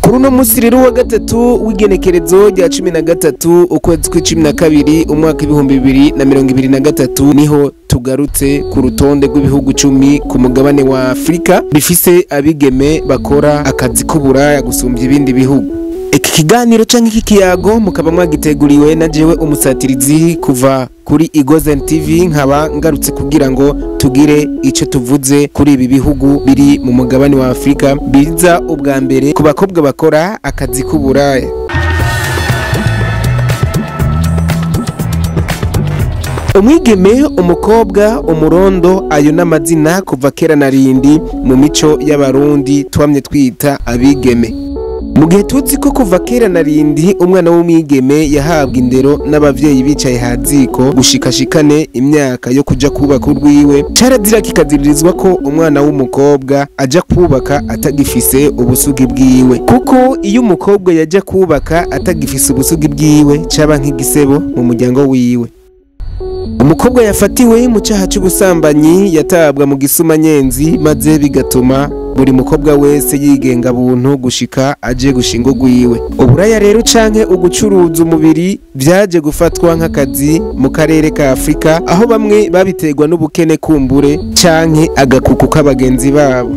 kuri uno munsi rero wa gatatu w'igenekerezo rya cumi na gatatu ukwezi kw'icumi na kabiri umwaka ibihumbi bibiri na mirongo ibiri na gatatu niho tugarutse ku rutonde rw'ibihugu cumi ku mugabane wa afurika bifise abigeme bakora akazi k'uburaya gusumbya ibindi bihugu iki kiganiro canke iki kiyago mukaba mwagiteguriwe na jewe umusatirizi kuva kuri Igozen TV nkaba ngarutse kugira ngo tugire ico tuvuze kuri ibi bihugu biri mu mugabane wa Afrika biza ubwa mbere ku bakobwa bakora akazi k'uburaya umwigeme umukobwa umurondo ayo n'amazina kuva kera na rindi mu mico y'abarundi twamye twita abigeme mu gihe tuzi ko kuva kera na rindi umwana w'umwigeme yahabwa indero n'abavyeyi bicaye haziko gushikashikane imyaka yo kuja kubaka urwiwe carazira kikaziririzwa ko umwana w'umukobwa aja kubaka atagifise ubusugi bwiwe kuko iyo umukobwa yaja kubaka atagifise ubusugi bwiwe caba nk'igisebo mu muryango wiwe umukobwa yafatiwe mu cyaha cy'ubusambanyi yatabwa mu gisumanyenzi maze bigatuma buri mukobwa wese yigenga buntu gushika aje gushinga urwiwe uburaya rero canke ugucuruza umubiri vyaje gufatwa nk'akazi mu karere ka afurika aho bamwe babiterwa n'ubukene kumbure canke agakuku k'abagenzi babo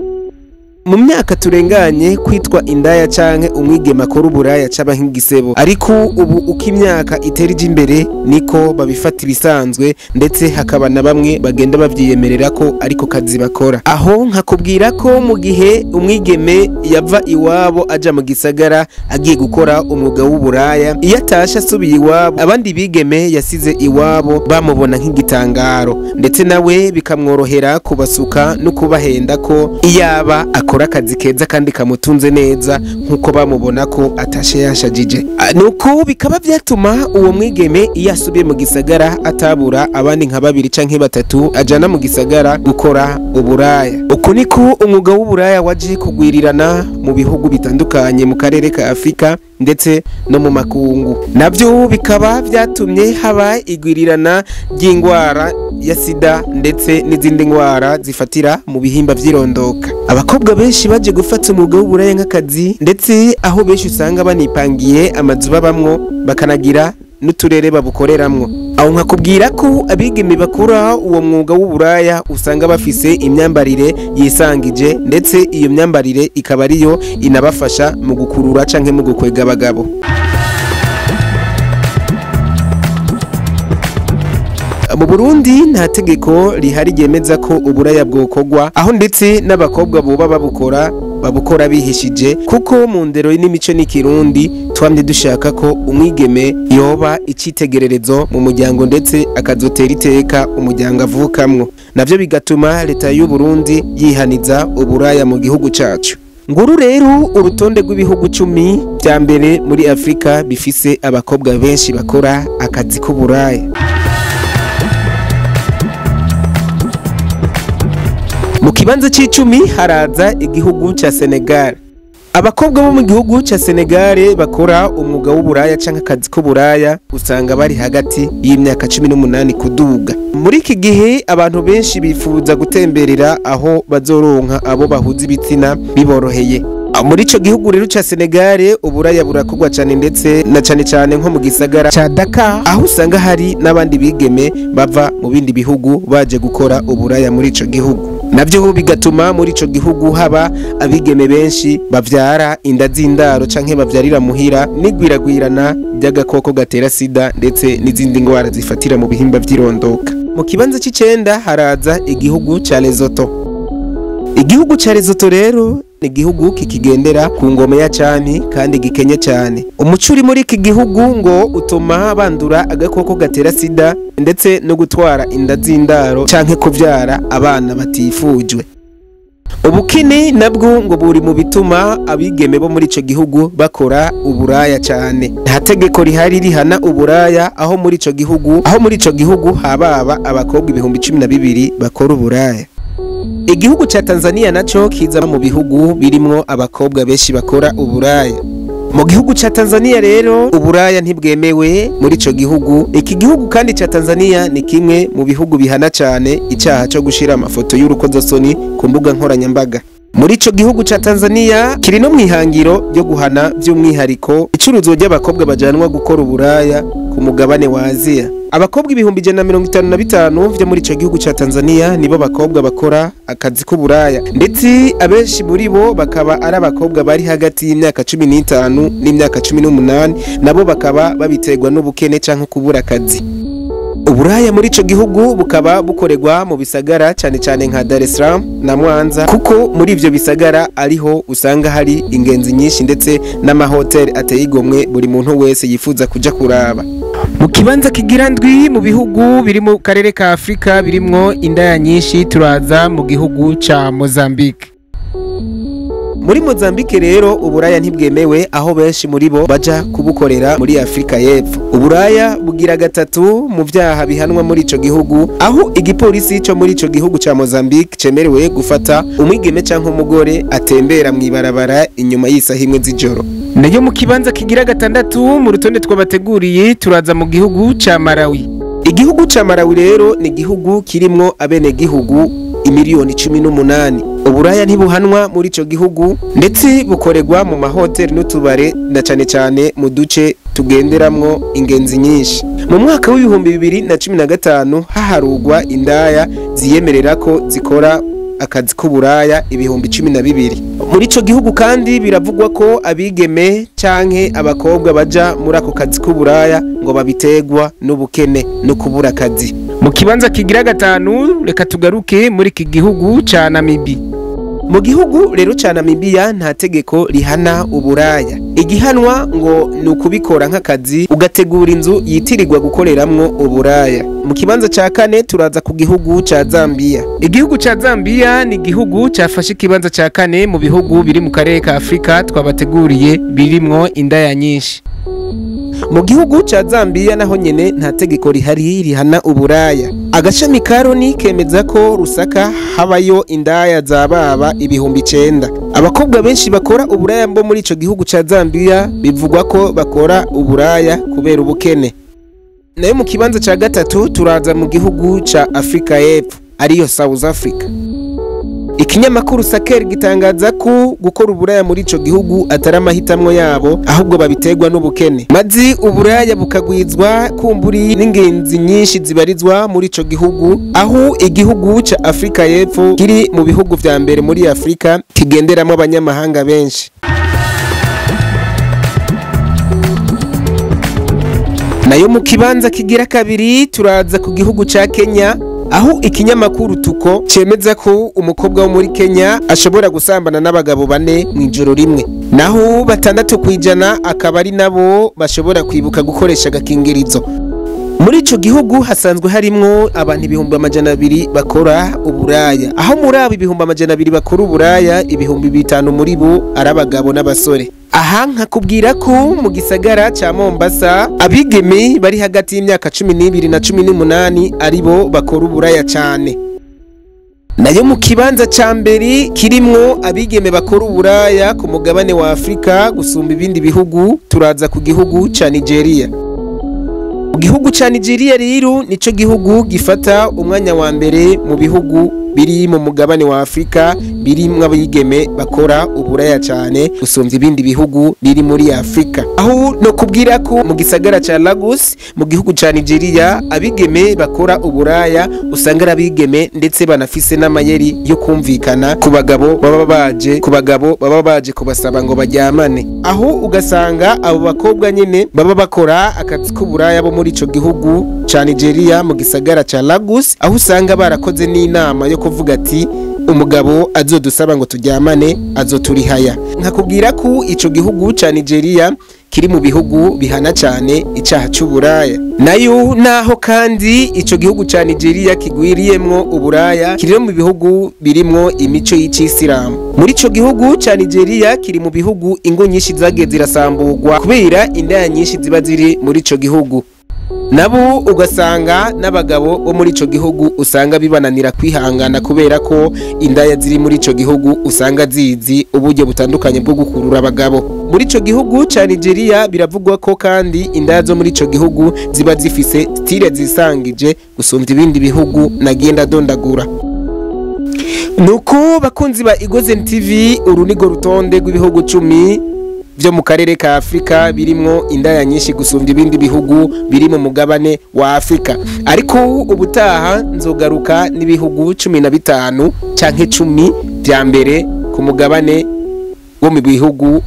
mu myaka turenganye kwitwa indaya canke umwigema akora uburaya caba nk'igisebo ariko ubu uko imyaka itera ija imbere niko babifata ibisanzwe ndetse hakaba na bamwe bagenda bavyiyemerera ko ariko kazi bakora aho nkakubwira ko mu gihe umwigeme yava iwabo aja mu gisagara agiye gukora umwuga w'uburaya iyo atashe asubiye iwabo abandi bigeme yasize iwabo bamubona nk'igitangaro ndetse nawe bikamworohera kubasuka no kubahenda ko iyaba akora akazi keza kandi kamutunze neza nk'uko bamubona ko atashe yashajije nuko bikaba byatuma uwo mwigeme iyo asubiye mu gisagara atabura abandi nka babiri canke batatu ajana mu gisagara gukora uburaya uku niko umwuga w'uburaya waje kugwirirana mu bihugu bitandukanye mu karere ka afurika ndetse no mu makungu nabyo bikaba byatumye haba igwirirana ry'indwara ya sida ndetse n'izindi ndwara zifatira mu bihimba by'irondoka abakobwa benshi baje gufata umwuga w'uburaya nk'akazi ndetse aho benshi usanga banipangiye amazu babamwo bakanagira n'uturere babukoreramwo aho nkakubwira ko abigeme bakora uwo mwuga w'uburaya usanga bafise imyambarire yisangije ndetse iyo myambarire ikaba ariyo inabafasha mu gukurura canke mu gukwega abagabo mu burundi nta tegeko rihari ryemeza ko uburaya bwokorwa aho ndetse n'abakobwa boba babukora babukora bihishije kuko mu ndero n'imico n'ikirundi twamye dushaka ko umwigeme yoba icitegererezo mu muryango ndetse akazotera iteka umuryango avukamwo navyo bigatuma leta y'u Burundi yihaniza uburaya mu gihugu cacu nguru rero urutonde rw'ibihugu cumi vya mbere muri afurika bifise abakobwa benshi bakora akazi k'uburaya mu kibanza c'icumi haraza igihugu ca Senegal abakobwa bo mu gihugu ca Senegal bakora umwuga w'uburaya canke akazi k'uburaya usanga bari hagati y'imyaka cumi n'umunani kuduga muri iki gihe abantu benshi bifuza gutemberera aho bazoronka abo bahuza ibitsina biboroheye muri ico gihugu rero ca Senegal uburaya burakorwa cane ndetse na cane cane nko mu gisagara ca Dakar aho usanga hari n'abandi bigeme bava mu bindi bihugu baje gukora uburaya muri ico gihugu navyo bigatuma muri ico gihugu haba abigeme benshi bavyara inda z'indaro canke bavyarira muhira n'igwiragwirana ry'agakoko gatera sida ndetse n'izindi ngwara zifatira mu bihimba vy'irondoka mu kibanza c'icenda haraza igihugu ca Lesotho igihugu ca Lesotho rero ni igihugu kikigendera ku ngoma ya cami kandi gikenye cyane umuco uri muri iki gihugu ngo utuma bandura agakoko gatera sida ndetse no gutwara inda z'indaro canke kuvyara abana batifujwe ubukini nabwo ngo buri mu bituma abigeme bo muri ico gihugu bakora uburaya cyane nta tegeko rihari rihana uburaya aho muri ico gihugu aho muri ico gihugu hababa abakobwa ibihumbi cumi na bibiri bakora uburaya igihugu ca Tanzania naco kiza mu bihugu birimwo abakobwa benshi bakora uburaya mu gihugu ca Tanzania rero uburaya ntibwemewe muri ico gihugu iki gihugu kandi ca Tanzania ni kimwe mu bihugu bihana cane icaha co gushira amafoto y'urukozasoni ku mbuga nkoranyambaga muri ico gihugu ca Tanzania kiri no mwihangiro ryo guhana by'umwihariko icuruzwa ry'abakobwa bajanwa gukora uburaya ku mugabane wa Aziya abakobwa ibihumbi ijana na mirongo itanu na bitanu vyo muri ico gihugu ca Tanzania nibo bakobwa bakora akazi k'uburaya ndetse abenshi muri bo bakaba ari abakobwa bari hagati y'imyaka cumi n'itanu n'imyaka cumi n'umunani nabo bakaba babiterwa n'ubukene canke kubura akazi uburaya muri ico gihugu bukaba bukorerwa mu bisagara cyane cyane nka Dar es Salaam na Mwanza kuko muri ivyo bisagara ariho usanga hari ingenzi nyinshi ndetse n'amahoteli ateye igomwe buri muntu wese yifuza kuja kuraba mu kibanza kigira ndwi mu bihugu biri mu karere ka Afrika birimwo indaya nyinshi turaza mu gihugu ca Mozambique muri Mozambique rero uburaya ntibwemewe aho benshi muri bo baja kubukorera muri Afrika y'Epfo uburaya bugira gatatu mu vyaha bihanwa muri ico gihugu aho igipolisi co muri ico gihugu ca Mozambique cemerewe gufata umwigeme canke umugore atembera mw'ibarabara inyuma y'isaha imwe z'ijoro nayo mu kibanza kigira gatandatu mu rutonde twabateguriye turaza mu gihugu ca Malawi igihugu ca Malawi rero ni igihugu kirimwo abenegihugu imiliyoni cumi n'umunani uburaya ntibuhanwa muri ico gihugu ndetse bukorerwa mu mahoteli n'utubare na cane cane mu duce tugenderamwo ingenzi nyinshi mu mwaka w'ibihumbi bibiri na cumi na gatanu haharugwa indaya ziyemerera ko zikora akazi k'uburaya ibihumbi cumi na bibiri muri ico gihugu kandi biravugwa ko abigeme canke abakobwa baja muri ako kazi k'uburaya ngo babiterwa n'ubukene no kubura akazi mu kibanza kigira gatanu reka tugaruke muri iki gihugu ca Namibi mu gihugu rero ca Namibia nta tegeko rihana uburaya igihanwa ngo ni ukubikora nk'akazi ugategura inzu yitirirwa gukoreramwo uburaya mu kibanza ca kane turaza ku gihugu ca Zambia igihugu ca Zambia ni igihugu cafashe ikibanza ca kane mu bihugu biri mu karere ka Afrika twabateguriye birimwo indaya nyinshi mu gihugu ca Zambia naho nyene nta tegeko rihari rihana uburaya agashami ka Loni kemeza ko Rusaka habayo indaya za baba ibihumbi icenda abakobwa benshi bakora uburaya mbo muri ico gihugu ca Zambia bivugwa ko bakora uburaya kubera ubukene nayo mu kibanza ca gatatu turaza mu gihugu ca Afrika y'Epfo ariyo South Africa ikinyamakuru Saker gitangaza ko gukora uburaya muri ico gihugu atari amahitamwo yabo ahubwo babiterwa n'ubukene mazi uburaya bukagwizwa kumburi n'ingenzi nyinshi zibarizwa muri ico gihugu aho igihugu ca Afrika y'Epfo kiri mu bihugu vya mbere muri Afrika kigenderamo abanyamahanga benshi nayo mu kibanza kigira kabiri turaza ku gihugu ca Kenya aho ikinyamakuru tuko cemeza ko umukobwa wo muri Kenya ashobora gusambana n'abagabo bane mu ijoro rimwe naho batandatu kwijana akaba ari nabo bashobora kwibuka gukoresha agakingirizo muri ico gihugu hasanzwe harimwo abantu ibihumbi amajana abiri bakora uburaya aho muri abo ibihumbi amajana abiri bakora uburaya ibihumbi bitanu muri bo ari abagabo n'abasore aha nkakubwira ko mu gisagara ca Mombasa abigeme bari hagati y'imyaka cumi n'ibiri na cumi n'umunani aribo bakora uburaya cane nayo mu kibanza ca mbere kirimwo abigeme bakora uburaya ku mugabane wa Afrika gusumba ibindi bihugu turaza ku gihugu ca Nigeria mu gihugu ca Nigeria rero nico gihugu gifata umwanya wa mbere mu bihugu biri mu mugabane wa Afrika birimwo abigeme bakora uburaya cyane gusumvya ibindi bihugu biri muri Afrika aho no kubwira ko mu gisagara ca Lagos mu gihugu ca Nigeria abigeme bakora uburaya usanga ari abigeme ndetse banafise n'amayeri yo kumvikana ku bagabo baba baje ku bagabo baba baje kubasaba ngo baryamane aho ugasanga abo bakobwa nyene baba bakora akazi k'uburaya bo muri ico gihugu ca Nigeria mu gisagara ca Lagos aho usanga barakoze n'inama yo kuvuga ati umugabo azodusaba ngo turyamane azoturihaya nkakubwira ko ico gihugu ca Nigeria kiri mu bihugu bihana cyane icyaha cy'uburaya nayo naho kandi ico gihugu ca Nigeria kigwiriyemwo uburaya kiri mu bihugu birimwo imico y'icisilamu muri ico gihugu ca Nigeria kiri mu bihugu ingo nyinshi zagiye zirasamburwa kubera indaya nyinshi ziba ziri muri ico gihugu nabo ugasanga n'abagabo bo muri ico gihugu usanga bibananira kwihangana kubera ko indaya ziri muri ico gihugu usanga zizi uburyo butandukanye bwo gukurura abagabo muri ico gihugu ca Nigeria biravugwa ko kandi indaya zo muri ico gihugu ziba zifise stile zisangije gusumvya ibindi bihugu nagenda dondagura nuko bakunzi ba Igozen TV uru nigo rutonde rw'ibihugu cumi vyo mu karere ka Afrika birimwo indaya nyinshi gusumbya ibindi bihugu biri mu mugabane wa Afrika ariko ubutaha nzogaruka n'ibihugu cumi na bitanu canke cumi vya mbere ku mugabane wo mu bihugu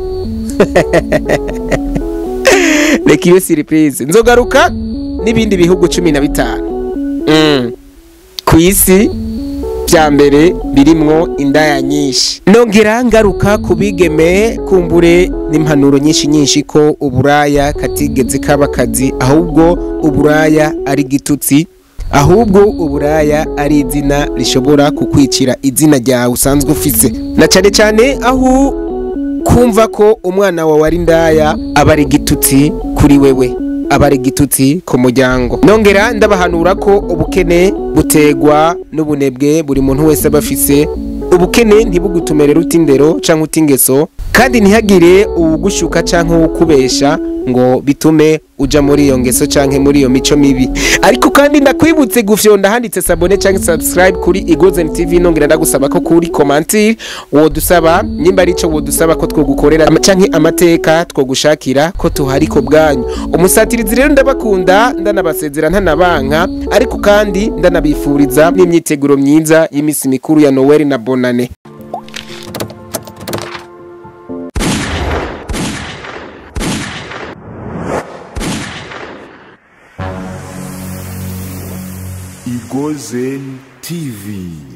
reka iyo surprise nzogaruka n'ibindi bihugu cumi na bitanu mm. ku isi vya mbere birimwo indaya nyinshi nongera ngaruka ku bigeme kumbure n'impanuro nyinshi nyinshi ko uburaya katigeze kaba akazi ahubwo uburaya ari gitutsi ahubwo uburaya ari izina rishobora kukwicira izina ryawe usanzwe ufise na cane cane aho kumva ko umwana wawe ari indaya aba ari igitutsi kuri wewe aba ari igitutsi ku muryango nongera ndabahanura ko ubukene butegwa n'ubunebwe buri muntu wese aba afise ubukene ntibugutumere ruta indero canke uta ingeso kandi ntihagire uwugushuka canke uwukubesha ngo bitume uja muri iyo ngeso canke muri iyo mico mibi ariko kandi ndakwibutse gufyonda handitse sabone canke subscribe kuri Igozen TV nongera ndagusaba ko kuri commentaire wodusaba nyimba arico wodusaba ko twogukorera canke amateka twogushakira ko tuhari ko bwanyu umusatirizi rero ndabakunda ndanabasezera ntanabanka ariko kandi ndanabifuriza n'imyiteguro myiza y'imisi mikuru ya Noel na Bonane Igozen TV.